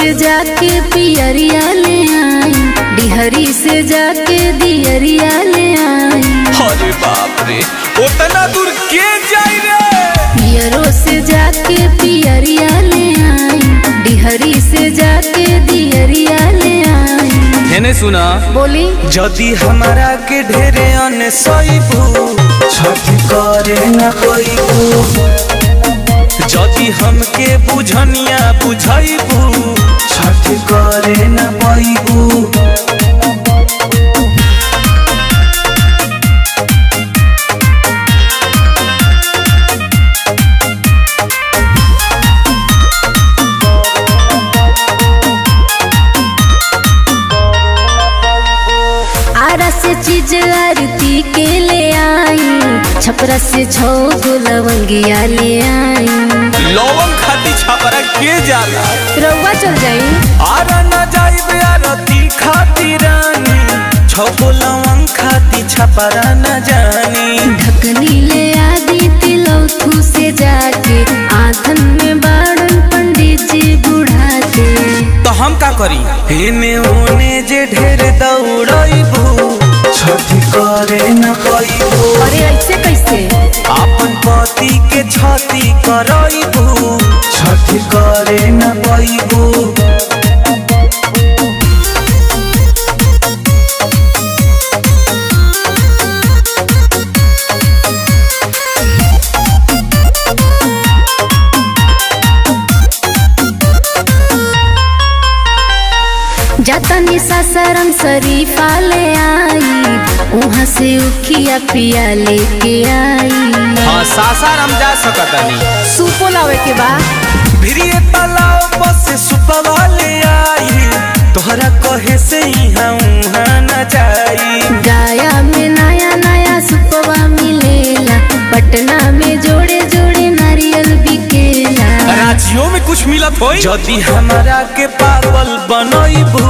से जाके पियरिया ले आई डिहरी से जाके दियरिया ले आई अरे बाप रे उतना दूर के जाई रे पियरो से जाके पियरिया ले आई डिहरी से जाके दियरिया ले आई हेने सुना बोली जदि हमारा के ढेरे अन सईबू छठी करे न कोईबू जदि हमके बुझनिया बुझाइबू छठी करे न पाइबू आरा से चीज आरती के ले आई छपरा से छो गो लवंगिया ले आई लवंग खाती छापरा के जाला रउआ चल जाई आरा न जाइबे आरती खाती रानी छगो लवंग खाती छापरा न जानी ढकनी ले आदि तिलौथू से जाके आंधन में बाड़न पंडित जी बुढ़ाते तो हम का करी हेने ओने जे ढेर दौड़ाइबू छठी करे न पाइबू अरे ऐसे कैसे आपन पति के छती कराइबू छठी करे न पाइबू जातनी सासरम शरीफा ले आई वहाँ से उखिया पिया लेके आई हाँ सासाराम जा सकतनी सूपो लावे के बा भिरिए तालाब बस सुपवा ले आई तोहरा कहे से यहाँ उहाँ न जाई गाया में नया नया सुपवा मिलेला पटना में जोड़े जोड़े नारियल बिकेला राज्यों में कुछ मिलत हो यदि हमारा के पागल बनइबू